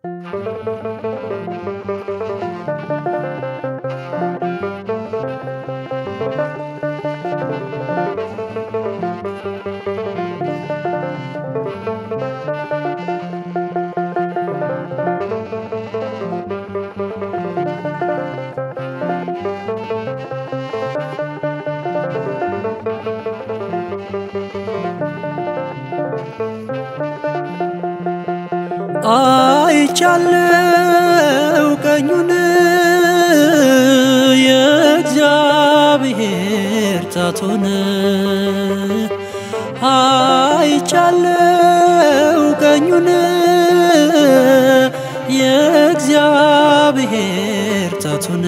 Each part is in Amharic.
አይቻለው ቀኙን የእግዚአብሔር ጣቱን አይቻለው ቀኙን የእግዚአብሔር ጣቱን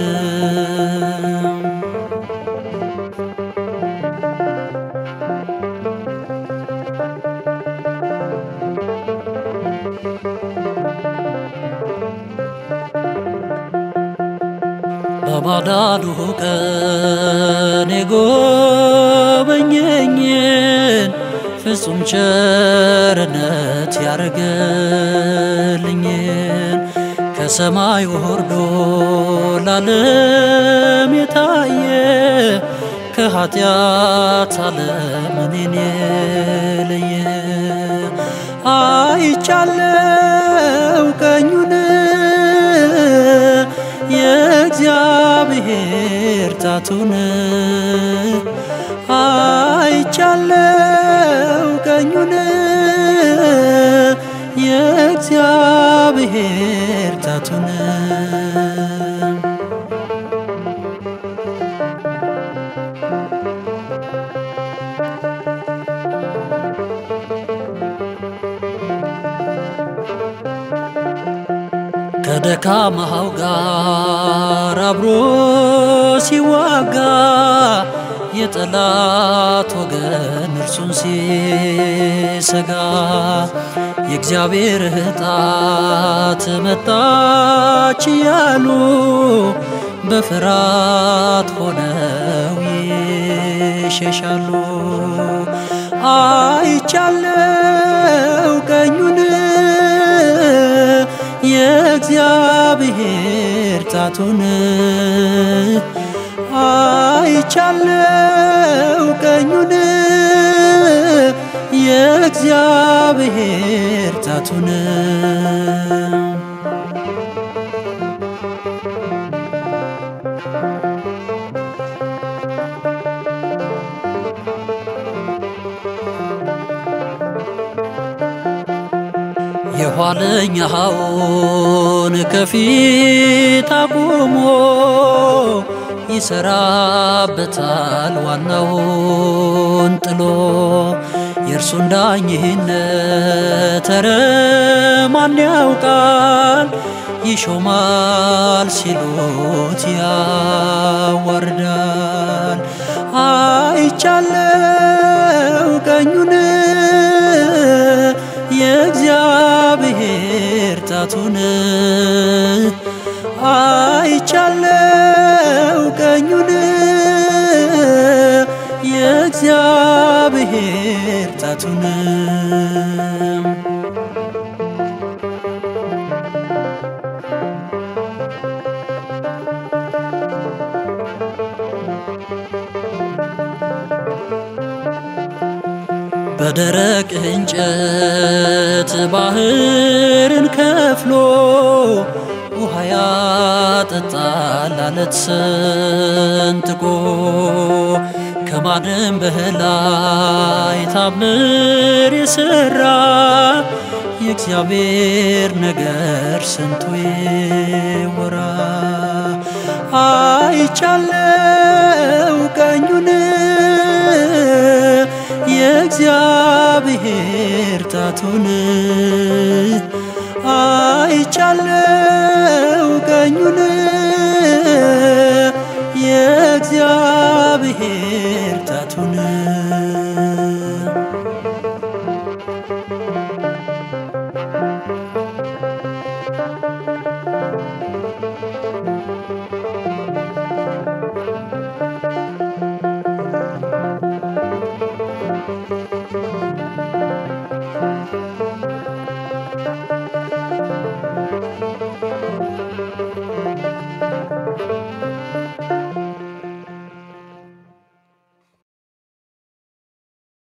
በማዳኑ ቀን የጎበኘኝን ፍጹም ቸርነት ያረገልኝን ከሰማይ ወርዶ ላለም የታየ ከኃጢአት ዓለም እኔን የለየ አይቻለው ቀኙን የእግዚአብሔር ጣቱን አይቻለው ቀኙን የእግዚአብሔር ጣቱን ከደካማው ጋር አብሮ ሲዋጋ የጠላት ወገን እርሱን ሲሰጋ የእግዚአብሔር ጣት መጣች እያሉ በፍርሃት ሆነው ይሸሻሉ። አይቻለው ቀኙን የእግዚአብሔር ጣቱን አይቻለው ቀኙን የእግዚአብሔር ጣቱን የኋለኛውን ከፊት አቁሞ ይሰራበታል ዋናውን ጥሎ የእርሱን ዳኝነት ኧረ ማን ያውቃል? ይሾማል ሲሉት ያዋርዳል። አይቻለው ቀኙን የእግዚአብሔር ጣቱን አይቻለው ቀኙን የእግዚአብሔር ጣቱን በደረቅ እንጨት ባህርን ከፍሎ ውሃ ያጠጣል አለት ሰንጥቆ ከማንም በላይ ታምር የሰራ የእግዚአብሔር ነገር ስንቱ ይወራ። አይቻለው ቀኙን የእግዚአብሔር ጣቱን አይቻለው ቀኙን